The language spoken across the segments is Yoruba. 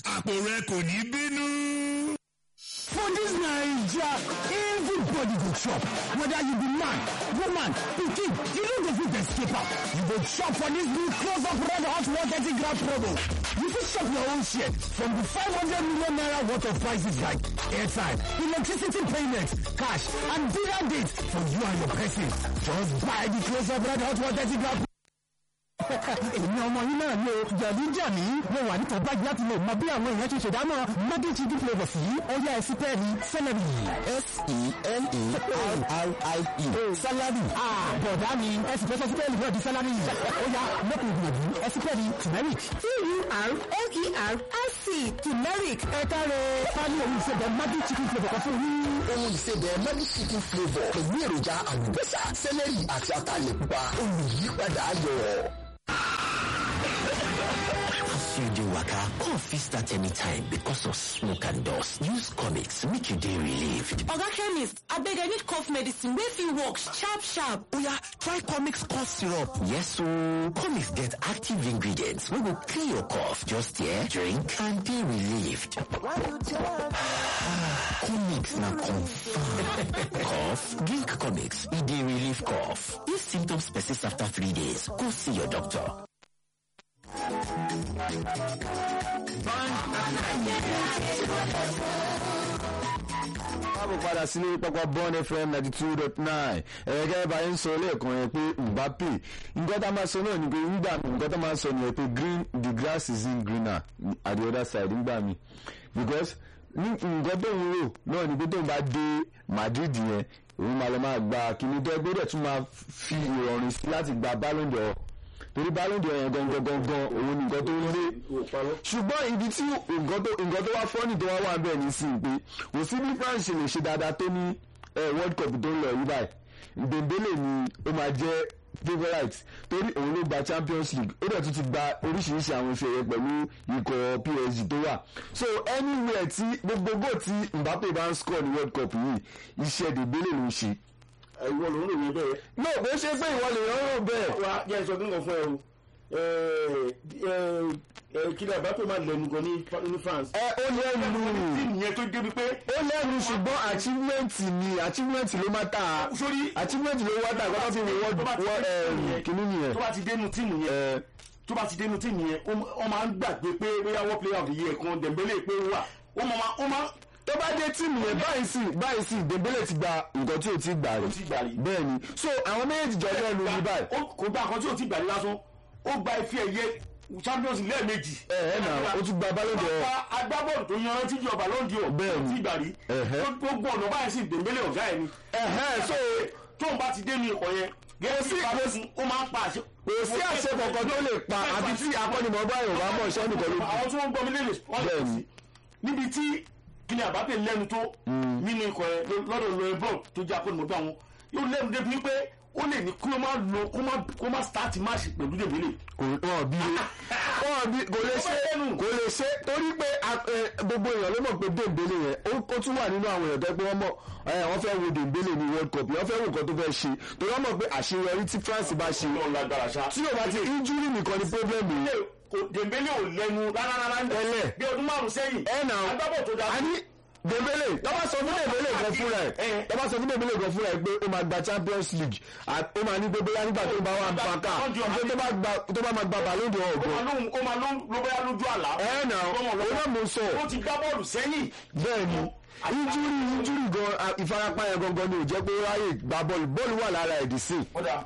àpò rẹ kò ní bínú. For this Naija, everybody go chop. Whether you be man, woman, pikin, you no go fit escape am. You go chop for this new close up red hot 130 gram promo. You fit chop your own share from the 500 million naira worth of prices like airtime, electricity payment, cash, and dinner dates for you and your person. Just buy the close up red hot 130 gram èmi ọmọ yín náà ni o jẹ̀bi jà mí mo wà níta báyìí láti lè mọ bí àwọn èèyàn ṣe ṣèdámọ̀ mọ́dí chicken flavour sí ọyá ẹsí pẹ́ẹ́lí sẹ́lẹ̀rì. s-e-l-e-r-r-i-e salary. bọ̀dá mi ẹsì fẹ́ sọ sí pẹ́ẹ́lí náà di sálárì ọyá lókun ìgbìyànjú ẹsí pẹ́ẹ́lí turmeric. t-u-r-m-e-r-i-c turmeric ẹ káre pálí òun ìṣẹ̀bẹ̀ mọ́dí chicken flavour kan fún yín. ohun ìsebẹ̀ mọ́dí chicken flavour pẹ̀lú èròjà àlùbọ́sà sẹ́lẹ̀rì àti ataalẹ̀ pupa olùyípadà ayọ̀. As you dey waka, cough fit start anytime because of smoke and dust. Use comics make you dey relieved. oga chemist abeg i need cough medicine wey fit work sharp sharp Oya, try comics cough syrup. Yes ooo, comics get active ingredients wey go clear your cough. Just here, drink and dey relieved. comics na confirm. cough? Drink comics, e dey relieve cough. If symptoms persist after three days, go see your doctor. káàbọ̀ padà sí lórí pápá bond fm ninety two dot nine ẹ̀ẹ́dẹ́gẹ́ bá yín sọ lẹ́ẹ̀kan yẹn pé mbappe nǹkan tá a máa sọ náà ni pé nígbà mi nǹkan tá a máa sọ nìyẹn pé green the grass is in greener at the other side nígbà mi because ní nǹkan tó ń rò náà ni pé tóun bá dé madrid yẹn òun máa lọ máa gba kíní tó ẹgbẹ́ dẹ̀ tún máa fi ìrọ̀rùn sí láti gba ballon d'or torí ballon d'or yẹn gangan gangan òun ni nǹkan tó ń lé ṣùgbọ́n ibi tí nǹkan tó nǹkan tó wá fọ́nì tó wá wà bẹ́ẹ̀ ní sí i pé kò sí bí France ṣe lè ṣe dáadáa tó ní eh, world cup tó ń lọ yí báyìí Dembele ni ó máa jẹ́ favourite torí òun ló gba champions league ó dẹ̀ tún ti gba oríṣiríṣi àwọn ife ẹ̀yẹ pẹ̀lú ikọ̀ PSG tó wà so anywhere tí gbogbo goal tí Mbappe bá ń score ní world cup yìí iṣẹ́ Dembele ló ń ṣe ìwọ ló ń lò wí bẹ́ẹ̀. no kò ṣe pé ìwọ lè rọrùn bẹ́ẹ̀ wa jẹ́ sọ kí n kàn fún ẹ o kí ni àbápẹ́ máa lẹ́nu gan ní ní France. ẹ ó lẹ́nu tíìmù yẹn tó débi pé. ó lẹ́nu ṣùgbọ́n achievement ni achievement ló má ta sórí achievement ló wá ta kọ́tà fi wọ́n tó bá ti wọ́n dénú yẹn, kìíní nìyẹn. tó bá ti dénú tíìmù yẹn ẹ tó bá ti dénú tíìmù yẹn ó ó máa ń gbàgbé pé bóyá wọ́n player of the year kan Dembele pé ó wà ó máa ó máa tó bá dé tíìmù yẹn báyìí sì báyìí sì Dembele ti gba nǹkan tí ò ti gbà rí ti gbà rí. bẹ́ẹ̀ ni so àwọn méjèèjì jọ lẹ́nu ní báyìí ó kò gba nǹkan tí ò ti gbà rí lásán ó gba ife ẹ̀yẹ Champions League lẹ́ẹ̀mejì. ẹ ẹ nà ó tún gba Ballon d'Or Pápá agbábọ́ọ̀lù tó yanrantí jọ Ballon d'Or Bẹ́ẹ̀ ni. tí gbà rí Ẹ̀hẹ́. gbogbo ọ̀nà báyìí sì Dembele ọ̀gá ẹ̀ ni. ẹ̀hẹ́ so tóun bá ti dé ní ikọ̀ yẹn gẹ́gẹ́ bí ìbámu ó máa ń pa àṣẹ. kò sí àṣẹ kankan tó lè pa àbí tí akọ́nimọ̀ọ́gbá yorùbá mọ̀ iṣẹ́ nìkan ló kù àwọn tí wọ́n ń gbọ́ mi lélẹ̀ wọ́n lè Bẹ́ẹ̀ ni. sí níbi tí kíni àbápẹ́ lẹ́nu tó nínú ikọ̀ yẹn lọ́dọ̀ lóyún bọ́ọ̀ tó jẹ́ akọ́nimọ̀ọ́gbá wọn yóò lẹ́nu débi wípé ó lè ní kí ó máa lo kó má kó má start match pẹ̀lú Dembele. kò wọn bí wọn bí kò lè ṣe kò lè ṣe torí pé a- ẹ, gbogbo èèyàn ló mọ̀ pé Dembele yẹn ó ó tún wà nínú àwọn èèyàn tó yẹ pé wọ́n mọ̀ ẹ, wọ́n fẹ́ wo Dembele ní World Cup wọ́n fẹ́ wo nǹkan tó fẹ́ ṣe torí wọ́n mọ̀ pé àṣeyọrí tí France bá ṣe Ọlọ́run lágbára ṣá. tí yóò bá ti injury nìkan ni problem yìí Kò- Dembele ò lẹ́nu rárá rárá ń Tẹ́lẹ̀. bí ọdún márùn sẹ́yìn ẹ nà agbábọ̀ tó dáa a ní Dembele tọ́ba sọ fún Dembele gan fúnra ẹ̀ Ẹ. tọ́ba sọ fún Dembele gan fúnra ẹ̀ pé ó máa gba Champions League à- ó máa ní pé bóyá nígbà tó bá wà ń pa ká pé tó bá gba- tó bá máa gba Ballon d'Or ó ọ̀gbọ́n máa lóhun ó máa lóhun ló bóyá lójú àlá. ẹ nà Ọmọ òun lọ́wọ́. náà mo sọ ó ti gbá bọ́ọ̀lù sẹ́yìn. bẹ́ẹ̀ ni injúri injúri gan a- ìfarapa yẹn gangan ni ò jẹ́ pé ó ráyè gba bọ́ọ̀lù bọ́ọ̀lù wà lára ẹ̀dì sí i. kódà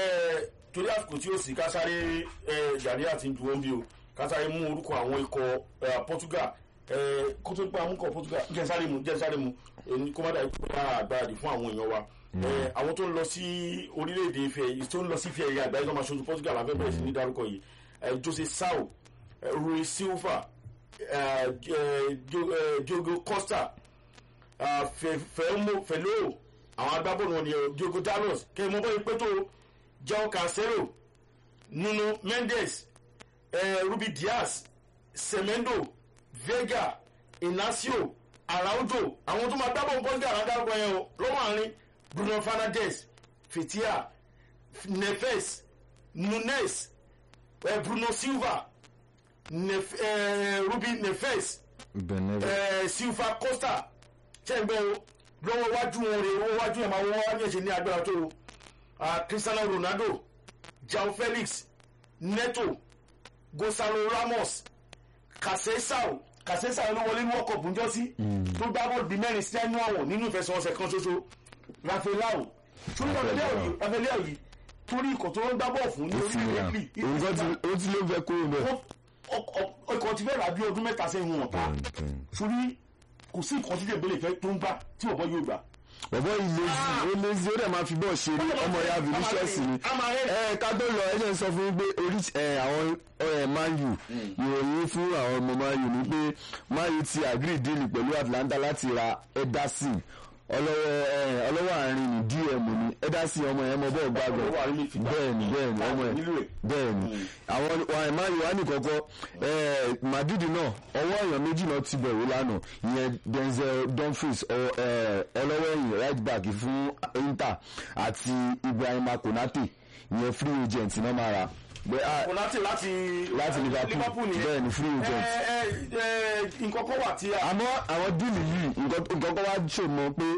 torí àsìkò tí ó sì ká sáré yàrá àti ìdúró ń bí o ká sáré mú orúkọ àwọn ikọ̀ eh, Portugal eh, kó tó pa amúkọ̀ Portugal jẹ́ sáré mu jẹ́ sáré mu èyí kó má dà ikú bá àgbáradì fún àwọn èèyàn wa Eh, àwọn tó ń lọ sí orílẹ̀-èdè Ifẹ̀ tó ń lọ sí Ifẹ̀ ẹ̀yà àgbáyé tó máa ṣojú Portugal láfẹ́ bẹ̀rẹ̀ sí ní dárúkọ yìí Eh, Jose Sao eh, Rui Silva eh, eh, Diogo- eh, Diogo Costa ah, Fe- Fẹ́mọ́ Fẹ́lọ́ àwọn agbábọ́ọ̀lù wọn ni eh, Diogo Dalot kẹ́ ẹ mọ́ bọ́yìí pé tó João Cancelo Nuno Mendes eh, Rubi Dias Semendo Vega Inacio Araujo àwọn tó máa gbábọ̀ nǹkan sí àràdárúkọ yẹn o lọ́wọ́ àárín Bruno Fernandes Fitia Neves Nunes eh, Bruno Silva Nef- eh, ruby nefes benin eh, silva costa ṣẹ́gbẹ́ o lọ́wọ́ wájú wọn rè owó wájú ẹ̀ máa wọ́n wá ní ẹ̀ṣẹ̀ ní agbára tó o Ah, cristiano ronaldo jao felix neto gonzalo ramos kasesao kasesao ló wọlé ní world cup ń jọ sí tó gbá bọ́ọ̀lù bíi mẹ́rin sí ẹnu ọ̀wọ̀n nínú ìfẹsẹ̀wọnsẹ̀ kan ṣoṣo rafaelao torí rafaelao yìí rafaelao yìí torí ikọ̀ tó ń gbá bọ́ọ̀ fún ní ó ti orílẹ̀-èdè ní Italy à nǹkan tí ó ti ló fẹ́ kúrò bẹ́ẹ̀. ọkọ̀ ti fẹ́ rà bí ọdún mẹ́ta sẹ́yìn wọn ta torí kò sí nǹkan tí dèbélé fẹ́ tó ń gbà tí ọ̀bọ yóò gbà. bọ̀bọ̀ ìlezi ó lezi ó dẹ̀ máa fi bọ́ọ̀ ṣe ní ọmọ ya vinicius ni ẹ ká tó lọ ẹ jẹ́ n sọ fún yín pé orí ẹ àwọn ẹ man u ìròyìn fún àwọn ọmọ man u ni pé man u ti agree deal pẹ̀lú atlanta láti ra ederson ọlọ́wọ́ ẹ ọlọ́wọ́ àárín ní dm ni ederson ọmọ yẹn mọ bọ́ọ̀ gbàgbọ́ Ọlọ́wọ́ àárín midfielder. bẹ́ẹ̀ni bẹ́ẹ̀ni ọmọ ẹ nílò ẹ̀. bẹ́ẹ̀ni àwọn àwọn man u wà ní kọ́kọ́ ẹ madrid náà ọwọ́ èèyàn méjì náà ti bẹ̀rù lánàá ìyẹn denzel dumfries ọ- ẹ, ọlọ́wọ́ ẹ̀yìn right back fún inter àti ibrahima konate ìyẹn free agent náà máa ra Bẹ́- ah, konate láti láti liverpool nìyẹn. bẹ́ẹ̀ni free ẹ agent ẹ ẹ nǹkan kan wà tí a. àmọ́ àwọn díìlì yìí nǹkan nǹkan kan wá ṣòmọ pé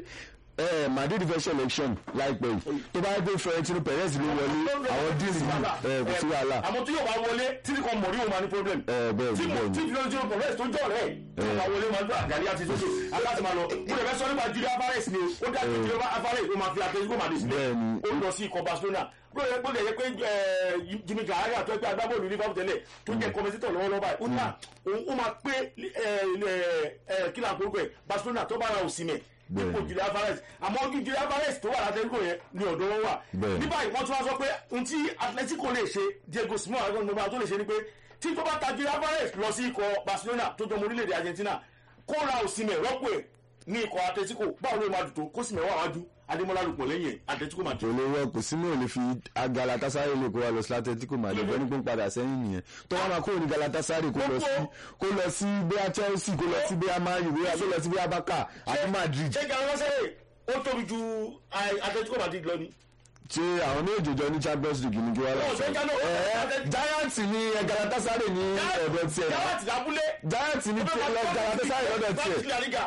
ẹ madrid fẹ́ ṣe election láìpẹ́ yìí tó bá dé florentino perez ló wọlé àwọn díìlì yìí ẹ kò sí wàhálà àmọ́ tí yóò bá wọlé tí kan mọ̀ rí o máa ní problem. ẹ bẹ́ẹ̀ tí ni mo bẹ́ẹ̀ tí ni florentino perez tó jọ rẹ̀ tí yóò bá wọlé máa ń gbọ́ àgàrí àti sókè aláti máa lọ. mo lè fẹ́ sọ nípa julia alvarez ni o ó dá sí julia alvarez ó máa fi àtẹ̀síkò máa dé sílẹ̀ Bẹ́ẹ̀ni. ó lọ sí ikọ̀ barcelona gbọ́dọ̀ gbọ́dọ̀ yẹ pé ẹ, jimmy gahara tó ẹgbẹ́ agbábọ́ọ̀lù liverpool tẹ́lẹ̀ tó jẹ́ kọ́mẹ́sítọ̀ lọ́wọ́lọ́wọ́ báyìí ó ní à òun ó máa pé ẹ, ẹ, ẹ, kí là ń korúkọ ẹ̀ barcelona tó bá ra òsìmẹ̀ Bẹ́ẹ̀ni. ipò julia alvarez àmọ́ ojú julia alvarez tó wà látẹ́kọ̀ yẹn ni ọ̀dọ́ wọn wà Bẹ́ẹ̀ni. ní báyìí wọ́n tún wá sọ pé ohun tí atletico lè ṣe diego simon agbọn gbogbo àwọn tó lè ṣe ni pé tí tó bá ta julia alvarez lọ sí ikọ̀ barcelona tó jọmọ orílẹ̀-èdè argentina kó ra òsìmẹ̀ rọ́pò ẹ̀ ní ikọ̀ atletico báwo ló máa dùn tó kó sì mẹ́wàá wájú adémọ́lá lùpọ̀ lẹ́yìn ẹ̀ atletico máa tó olówó kò sínú ò lè fi galatasaray lè kó wa lọ sí atletico madrid wọn ní kó ń padà sẹ́yìn nìyẹn tó wá máa kó ní galatasaray kó lọ sí kó lọ sí bóyá chelsea kó lọ sí bóyá man u bóyá kó lọ sí bóyá barca àti madrid ṣé galatasaray ó tóbi ju ai- atletico madrid lọ ni. ṣé àwọn méjì jọ ní champions league ní kí wọ́n lọ Ó, ṣé Galo- ẹ giants ní galatasaray ní ọ̀dọ̀ tiẹ̀ yàrá ti dábúlé. giants ní tiẹ̀ lọ galatasaray lọ́dọ̀ tiẹ̀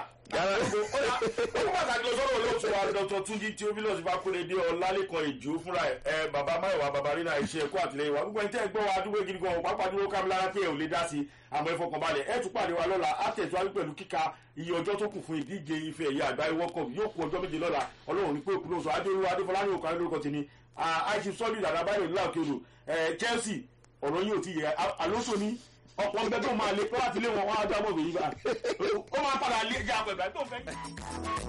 ó pàtàkì lọ sọ́dọ̀ olóòtú wa dr tunji tí omilos bá kúrè dé ọlálẹ́kan ìjó fúnra ẹ̀ ẹ bàbá máyọ̀wá bàbá rínà iṣẹ́ ẹ̀kọ́ àtìlẹyìn wa gbogbo ẹni tẹ́ ẹ gbọ́ wa adúgbò gidi gan pàápàá dúró kámilára pé ẹ ò lè dá sí i àmọ́ ẹ fọkàn balẹ̀ ẹ tún pàdé wa lọ́la á tẹ̀síwájú pẹ̀lú kíka iye ọjọ́ tó kù fún ìdíje ife ẹ̀yẹ àgbáyé world cup yóò kù ọjọ́ méje lọ́la ọlọ́run ní pé òkú lóṣù adéolú adéfọláyìn òkà lórúkọ tèmi àìsí sọ́ọ̀lì àdàbáyọ̀ nílà òkè odò chelsea ọ̀rọ̀ yìí ò ti yẹ alonso ní ọ̀pọ̀ ń bẹ tó máa lé pé láti lé wọn wọn á dá mọ́ bèyí bá ó máa padà lé jẹ́ àpẹ̀bẹ̀ tó fẹ́.